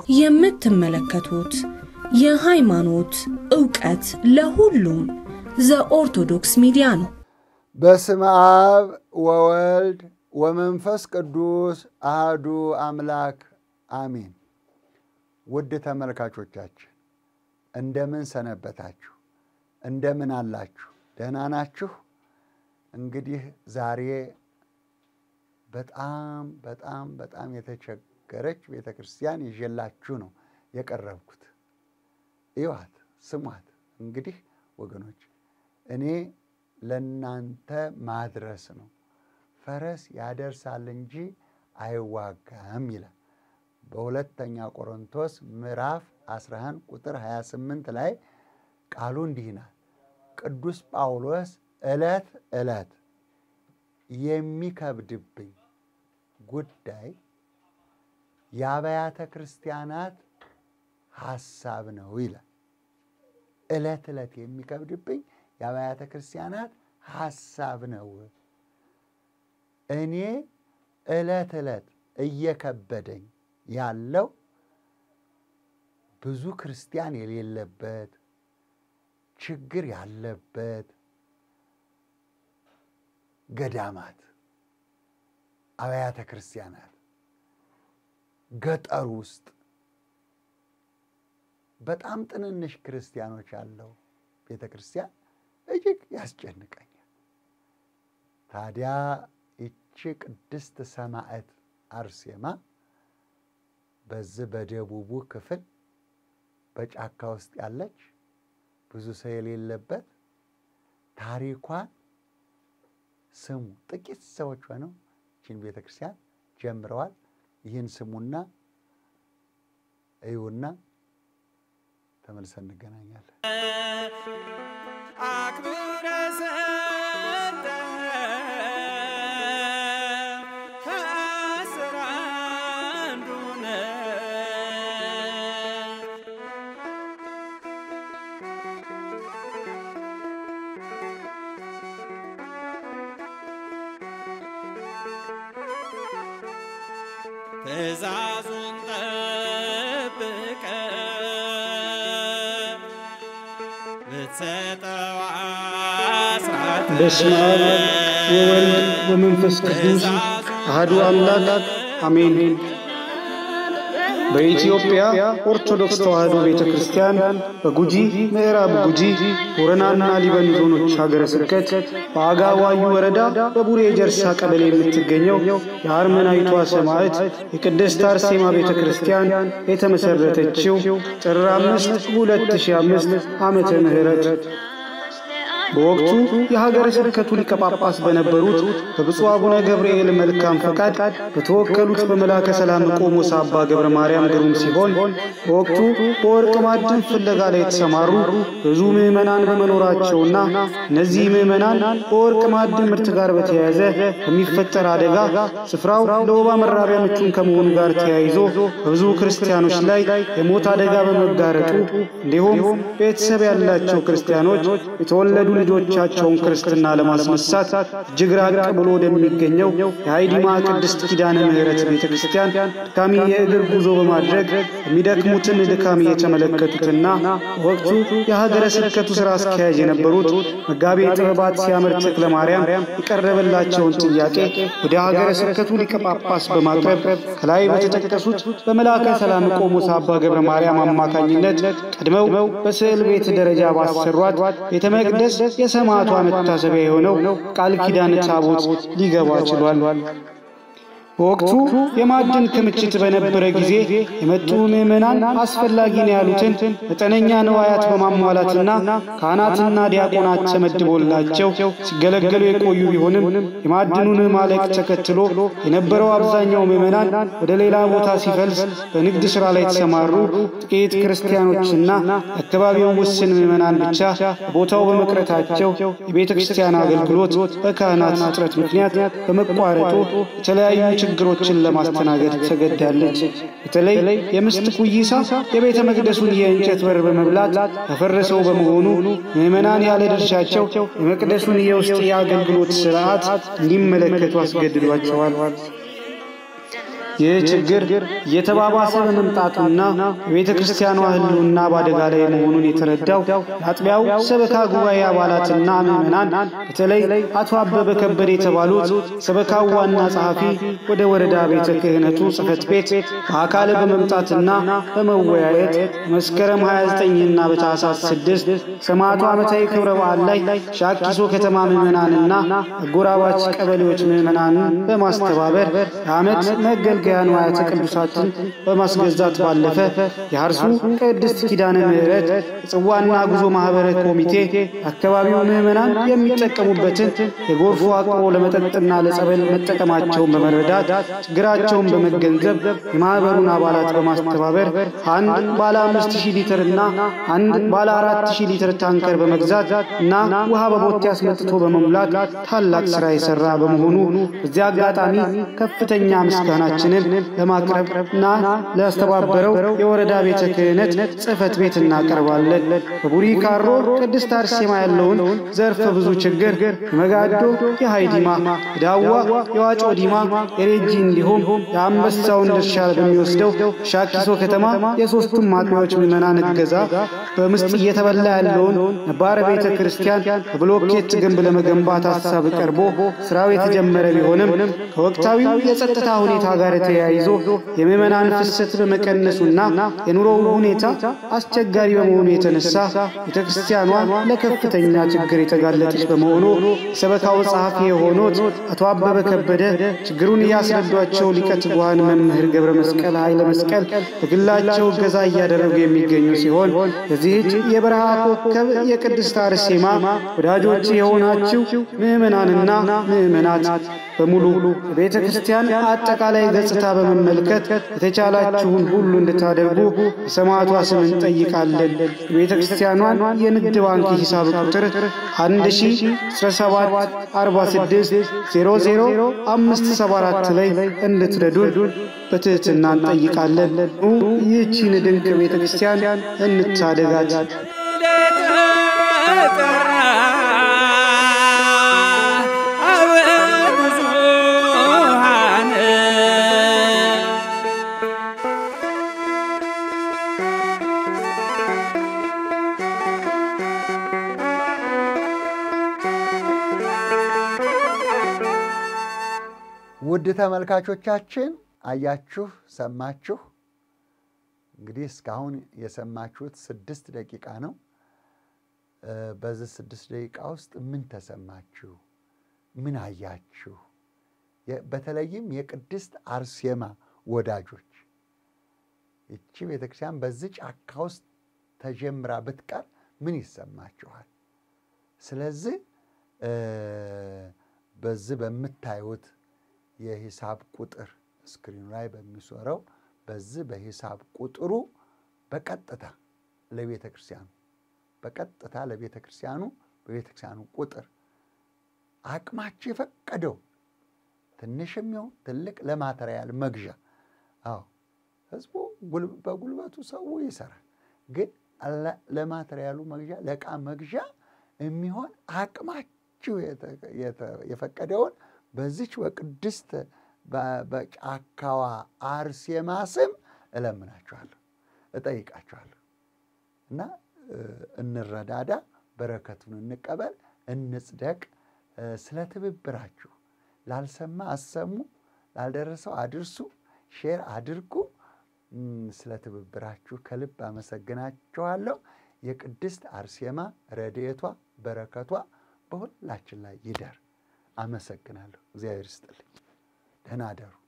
የምትመለከቱት የሃይማኖት ዕውቀት ለሁሉም ዘኦርቶዶክስ ሚዲያ ነው። በስመ አብ ወወልድ ወመንፈስ ቅዱስ አህዱ አምላክ አሜን። ውድ ተመልካቾቻችን እንደምን ሰነበታችሁ? እንደምን አላችሁ? ደህና ናችሁ? እንግዲህ ዛሬ በጣም በጣም በጣም የተቸገረች ቤተ ክርስቲያን ይዤላችሁ ነው የቀረብኩት። እዩዋት፣ ስሟት። እንግዲህ ወገኖች እኔ ለእናንተ ማድረስ ነው። ፈረስ ያደርሳል እንጂ አይዋጋም ይላል በሁለተኛ ቆሮንቶስ ምዕራፍ 11 ቁጥር 28 ላይ ቃሉ እንዲህ ይላል። ቅዱስ ጳውሎስ ዕለት ዕለት የሚከብድብኝ ጉዳይ የአብያተ ክርስቲያናት ሐሳብ ነው ይላል። ዕለት ዕለት የሚከብድብኝ የአብያተ ክርስቲያናት ሐሳብ ነው። እኔ ዕለት ዕለት እየከበደኝ ያለው ብዙ ክርስቲያን የሌለበት ችግር ያለበት ገዳማት፣ አብያተ ክርስቲያናት ገጠር ውስጥ በጣም ትንንሽ ክርስቲያኖች ያለው ቤተ ክርስቲያን እጅግ ያስጨንቀኛል። ታዲያ ይቺ ቅድስት ሰማዕት አርሴማ በዚህ በደቡቡ ክፍል በጫካ ውስጥ ያለች ብዙ ሰው የሌለበት ታሪኳን ስሙ። ጥቂት ሰዎች ሆነው ይህን ቤተ ክርስቲያን ጀምረዋል። ይህን ስሙና እዩና ተመልሰን እንገናኛለን። አክብረ ሰጠ ከአስር አንዱ ነህ። ትእዛዙን ጠብቀ ብትሰጠው አስራት በስመ አብ ወወልድ ወመንፈስ ቅዱስ አሐዱ አምላክ አሜን። በኢትዮጵያ ኦርቶዶክስ ተዋሕዶ ቤተ ክርስቲያን በጉጂ ምዕራብ ጉጂ ቦረናና ሊበን ዞኖች ሀገረ ስብከት በአጋዋዩ ወረዳ በቡሬ ጀርሳ ቀበሌ የምትገኘው የአርመናዊቷ ሰማዕት የቅድስት አርሴማ ቤተ ክርስቲያን የተመሠረተችው ጥር አምስት 2005 ዓመተ ምህረት በወቅቱ የሀገረ ስብከቱ ሊቀ ጳጳስ በነበሩት በብፁዕ አቡነ ገብርኤል መልካም ፈቃድ በተወከሉት በመላከ ሰላም ቆሞስ አባ ገብረ ማርያም ግሩም ሲሆን በወቅቱ በወርቅ ማዕድን ፍለጋ ላይ የተሰማሩ ብዙ ምዕመናን በመኖራቸውና እነዚህ ምዕመናን በወርቅ ማዕድን ምርት ጋር በተያያዘ በሚፈጠር አደጋ ስፍራው ለወባ መራቢያ ምቹን ከመሆኑ ጋር ተያይዞ በብዙ ክርስቲያኖች ላይ የሞት አደጋ በመጋረጡ እንዲሁም ቤተሰብ ያላቸው ክርስቲያኖች የተወለዱ ልጆቻቸውን ክርስትና ለማስነሳት እጅግ ራቅ ብሎ ወደሚገኘው የሃይዲማ ቅድስት ኪዳነ ምሕረት ቤተ ክርስቲያን ድካሚ የእግር ጉዞ በማድረግ የሚደክሙትን ድካም እየተመለከቱትና ወቅቱ የሀገረ ስብከቱ ሥራ አስኪያጅ የነበሩት መጋቤ ጥበባት ሲያምር ተክለ ማርያም የቀረበላቸውን ጥያቄ ወደ ሀገረ ስብከቱ ሊቀ ጳጳስ በማቅረብ ከላይ በተጠቀሱት በመልአከ ሰላም ቆሞስ አባ ገብረ ማርያም አማካኝነት ቀድመው በስዕል ቤት ደረጃ ባሰሯት ቤተ መቅደስ የሰማዕቷ መታሰቢያ የሆነው ቃል ኪዳን ታቦት ሊገባ ችሏል። በወቅቱ የማዕድን ክምችት በነበረ ጊዜ የመጡ ምዕመናን አስፈላጊ ነው ያሉትን መጠነኛ ንዋያት በማሟላትና ካህናትና ዲያቆናት ተመድቦላቸው ሲገለገሉ የቆዩ ቢሆንም የማዕድኑን ማለቅ ተከትሎ የነበረው አብዛኛው ምዕመናን ወደ ሌላ ቦታ ሲፈልስ በንግድ ሥራ ላይ የተሰማሩ ጥቂት ክርስቲያኖችና የአካባቢው ውስን ምዕመናን ብቻ ቦታው በመቅረታቸው የቤተ ክርስቲያን አገልግሎት በካህናት እጥረት ምክንያት በመቋረጡ የተለያዩ ችግሮችን ለማስተናገድ ተገዳለች። በተለይ የምስት ኩይሳ የቤተ መቅደሱን የእንጨት በር በመብላት ያፈረሰው በመሆኑ ምዕመናን ያለ ድርሻቸው የመቅደሱን የውስጥ የአገልግሎት ሥርዓት እንዲመለከቱ አስገድዷቸዋል። ይህ ችግር እየተባባሰ በመምጣቱና የቤተ ክርስቲያኗ ሕልውና በአደጋ ላይ መሆኑን የተረዳው የአጥቢያው ሰበካ ጉባኤ አባላትና ምዕመናን በተለይ አቶ አበበ ከበደ የተባሉት ሰበካው ዋና ጸሐፊ ወደ ወረዳ ቤተ ክህነቱ ጽሕፈት ቤት በአካል በመምጣትና በመወያየት መስከረም 29ና በታኅሳስ 6 ሰማዕቱ ዓመታዊ ክብረ በዓል ላይ ሻኪሶ ከተማ ምዕመናንና አጎራባች ቀበሌዎች ምዕመናንን በማስተባበር የዓመት መገልገያ ንዋያተ ቅዱሳትን በማስገዛት ባለፈ የአርሱ ቅድስት ኪዳነ ምሕረት የጽዋና ጉዞ ማኅበረ ኮሚቴ የአካባቢው ምዕመናን የሚጠቀሙበትን የጎርፍ አቅርቦ ለመጠጥና ለጸበል መጠቀማቸውን በመረዳት ችግራቸውን በመገንዘብ የማኅበሩን አባላት በማስተባበር አንድ ባለ አምስት ሺህ ሊትር እና አንድ ባለ አራት ሺህ ሊትር ታንከር በመግዛት እና ውሃ በቦቴ አስመጥቶ በመሙላት ታላቅ ሥራ የሠራ በመሆኑ በዚህ አጋጣሚ ከፍተኛ ምስጋናችንን ለማቅረብ እና ላስተባበረው የወረዳ ቤተ ክህነት ጽሕፈት ቤት እናቀርባለን። በቡሪ ካሮ ቅድስት አርሴማ ያለውን ዘርፈ ብዙ ችግር የመጋዶ፣ የሃይዲማ፣ የዳዋ፣ የዋጮ ዲማ፣ የሬጂ እንዲሁም የአንበሳውን ድርሻ በሚወስደው ሻኪሶ ከተማ የሦስቱም አጥቢያዎች ምዕመናን እገዛ በምስጥ እየተበላ ያለውን ነባረ ቤተ ክርስቲያን በብሎኬት ግንብ ለመገንባት ሀሳብ ቀርቦ ሥራው የተጀመረ ቢሆንም ከወቅታዊው የጸጥታ ሁኔታ ጋር ተያይዞ የምዕመናን ፍሰት በመቀነሱና የኑሮው ሁኔታ አስቸጋሪ በመሆኑ የተነሳ ቤተ ክርስቲያኗ ለከፍተኛ ችግር የተጋለጠች በመሆኑ የሰበካው ጸሐፊ የሆኑት አቶ አበበ ከበደ ችግሩን እያስረዷቸው ሊቀ ትጉሃን መምህር ገብረ መስቀል ኃይለ መስቀል በግላቸው እገዛ እያደረጉ የሚገኙ ሲሆን በዚህች የበረሃ ኮከብ የቅድስት አርሴማ ወዳጆች የሆናችሁ ምዕመናንና ምዕመናት በሙሉ የቤተ ክርስቲያን አጠቃላይ ገጽታ በመመልከት የተቻላችሁን ሁሉ እንድታደርጉ በሰማዕቷ ስም እንጠይቃለን። የቤተ ክርስቲያኗን የንግድ ባንክ ሂሳብ ቁጥር 10174600 ላይ እንድትረዱን በትሕትና እንጠይቃለን። ኑ ይህቺን ድንቅ ቤተ ክርስቲያን እንታደጋት። ለተጠራ አበ ብዙኃን ውድ ተመልካቾቻችን አያችሁ፣ ሰማችሁ። እንግዲህ እስካሁን የሰማችሁት ስድስት ደቂቃ ነው። እ በዚህ ስድስት ደቂቃ ውስጥ ምን ተሰማችሁ? ምን አያችሁ? የ- በተለይም የቅድስት አርሴማ ወዳጆች ይቺ ቤተክርስቲያን በዚህ ጫካ ውስጥ ተጀምራ ብትቀር ምን ይሰማችኋል? ስለዚህ እ በዚህ በምታዩት የሂሳብ ቁጥር ስክሪኑ ላይ በሚሶረው በዚህ በሂሳብ ቁጥሩ በቀጥታ ለቤተ ክርስቲያኑ በቀጥታ ለቤተ ክርስቲያኑ በቤተ ክርስቲያኑ ቁጥር አቅማችሁ የፈቀደው ትንሽም ይሁን ትልቅ ለማተሪያል መግዣ አዎ ህዝቡ ጉል- በጉልበቱ ሰው ይሰራል። ግን ለ- ለማተሪያሉ መግዣ ለዕቃ መግዣ የሚሆን አቅማችሁ የተ- የተ- የፈቀደውን በዚች በቅድስት በ- በጫካዋ አርሴማ ስም እለምናችኋለሁ፣ እጠይቃችኋለሁ እና እ፣ እንረዳዳ፣ በረከቱን እንቀበል፣ እንጽደቅ። እ፣ ስለ ትብብራችሁ ላልሰማ አሰሙ፣ ላልደረሰው አድርሱ፣ ሼር አድርጉ። እም፣ ስለ ትብብራችሁ ከልብ አመሰግናችኋለሁ። የቅድስት አርሴማ ረድኤቷ በረከቷ በሁላችን ላይ ይደር። አመሰግናለሁ። እግዚአብሔር ይስጥልኝ። ደህና አደሩ።